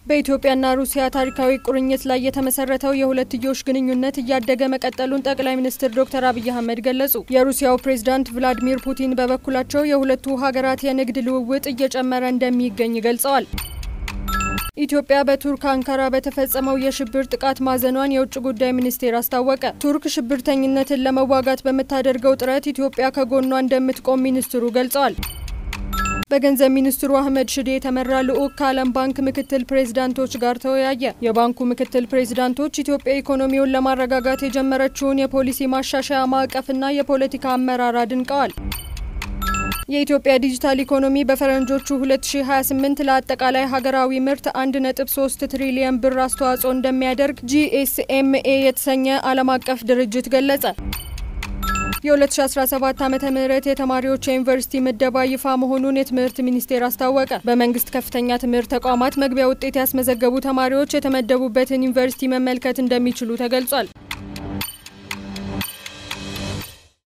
በኢትዮጵያና ሩሲያ ታሪካዊ ቁርኝት ላይ የተመሰረተው የሁለትዮሽ ግንኙነት እያደገ መቀጠሉን ጠቅላይ ሚኒስትር ዶክተር አብይ አህመድ ገለጹ። የሩሲያው ፕሬዝዳንት ቭላዲሚር ፑቲን በበኩላቸው የሁለቱ ሀገራት የንግድ ልውውጥ እየጨመረ እንደሚገኝ ገልጸዋል። ኢትዮጵያ በቱርክ አንካራ በተፈጸመው የሽብር ጥቃት ማዘኗን የውጭ ጉዳይ ሚኒስቴር አስታወቀ። ቱርክ ሽብርተኝነትን ለመዋጋት በምታደርገው ጥረት ኢትዮጵያ ከጎኗ እንደምትቆም ሚኒስትሩ ገልጸዋል። በገንዘብ ሚኒስትሩ አህመድ ሽዴ የተመራ ልዑክ ከዓለም ባንክ ምክትል ፕሬዝዳንቶች ጋር ተወያየ። የባንኩ ምክትል ፕሬዝዳንቶች ኢትዮጵያ ኢኮኖሚውን ለማረጋጋት የጀመረችውን የፖሊሲ ማሻሻያ ማዕቀፍና የፖለቲካ አመራር አድንቀዋል። የኢትዮጵያ ዲጂታል ኢኮኖሚ በፈረንጆቹ 2028 ለአጠቃላይ ሀገራዊ ምርት 1.3 ትሪሊየን ብር አስተዋጽኦ እንደሚያደርግ ጂኤስኤምኤ የተሰኘ ዓለም አቀፍ ድርጅት ገለጸ። የ2017 ዓ ም የተማሪዎች የዩኒቨርሲቲ ምደባ ይፋ መሆኑን የትምህርት ሚኒስቴር አስታወቀ። በመንግስት ከፍተኛ ትምህርት ተቋማት መግቢያ ውጤት ያስመዘገቡ ተማሪዎች የተመደቡበትን ዩኒቨርሲቲ መመልከት እንደሚችሉ ተገልጿል።